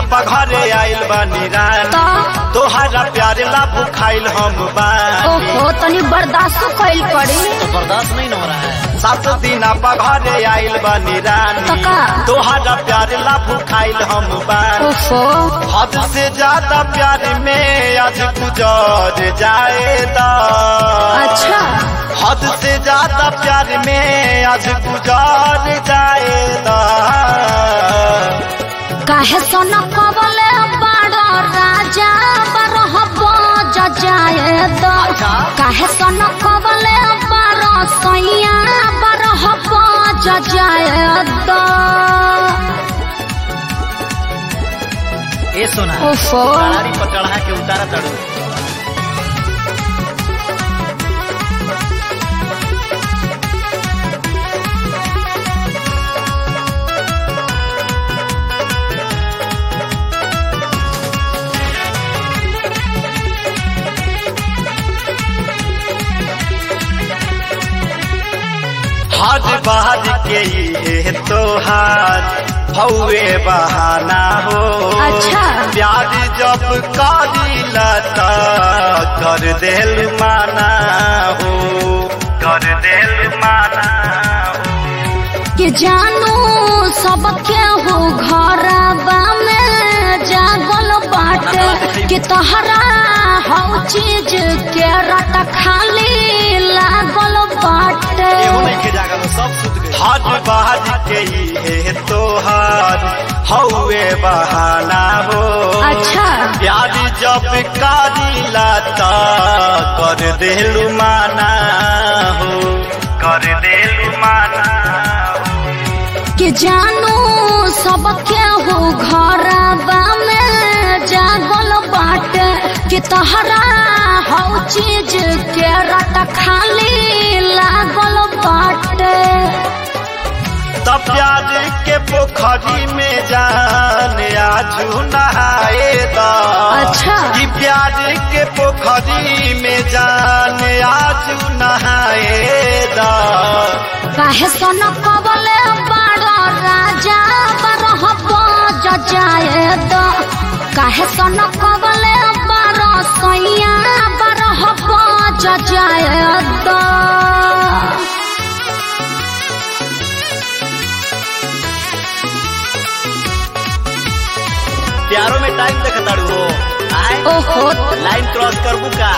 घरे आइल बानी रानी तो तोहरा प्यार ला भुखाइल हम बानी ओहो तनी बर्दाश्त कइल पड़ी तो बर्दाश्त नहीं न हो रहा है सात दिन घरे आइल बानी रानी तो का? तोहरा प्यार ला भुखाइल हम बानी ओहो हद से ज्यादा प्यार में आज गुजर जाएगा अच्छा हद से ज्यादा प्यार में आज गुजर जाएगा काहे सोन कबले बड़ राजा बरह बज जाए दो काहे सोन कबले बड़ सैया बरह बज जाए दो ए सोना ओहो गाड़ी पर चढ़ा के उतारा तड़ू हज बहज के ये तोहार हौवे बहाना हो अच्छा। प्यार जब करीला त कर देल माना हो कर देल माना हो कि जानू सब केहू घरबा में जागल बाटे कि तहरा हौ चीज के रट खाली लागल बाटे एहू नहीं के जागा सब सुत गए हज बहज के ये तोहार हौवे बहाना हो अच्छा प्यार जब करीला त कर देलु माना हो कर देलु माना हो कि जानू सब केहू घरबा में जागल बाटे कि तहरा हौ चीज के रट खाली लागल बाटे तब प्यार के पोखरी में जान आजू नहाए दा अच्छा। कि प्यार के पोखरी में जान आजू नहाए दा काहे सोन कबले बड़ राजा बरह बज जाए दो काहे सोन कबले बड़ सैया बरह बज जाए दो प्यारों में टाइम देख तड़ू हो आए ओहो लाइन क्रॉस करबू का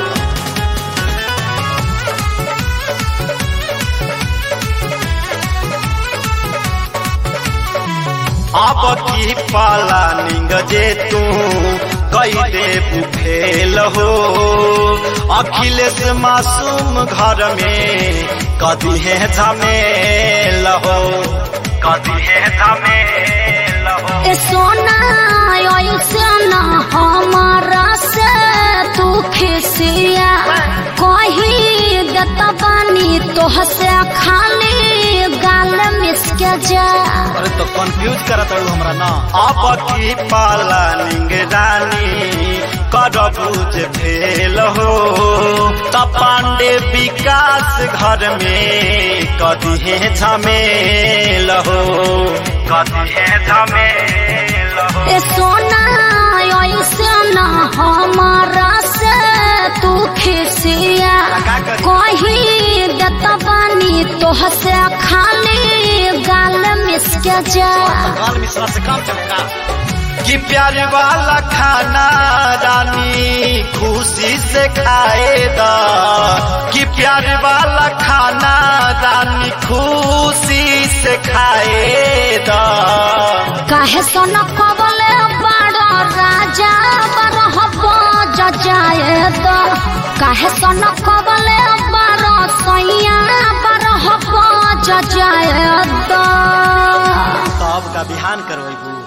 अब की पाला निंग जे तू कई दे बुफेल हो अखिलेश मासूम घर में कदी है झमेल हो कदी है झमेल हो ए सोना ऐसे न हमारा से तू खिसिया कही देत बानी तोह से खाली गाल मिसके जा अरे तो कंफ्यूज करा तड़ू हमरा ना अब की पाला निंग रानी करबूज भेल हो त पांडे विकास घर में कदी है झमेल हो कदी है झमेल हो ए सोना ऐसे न हमारा से तू खिसिया कही देत बानी तोह से खाली गाल मिसके जा गाल मिश्रा से काम चमका कि प्यार वाला खाना रानी खुशी से खाएगा कि प्यार वाला खाना रानी खुशी से खाएगा काहे सोन कबले बड़ राजा बरह बज जाए दो काहे सोन कबले बड़ सैया बरह बज जाए दो तो अब का बिहान करवाई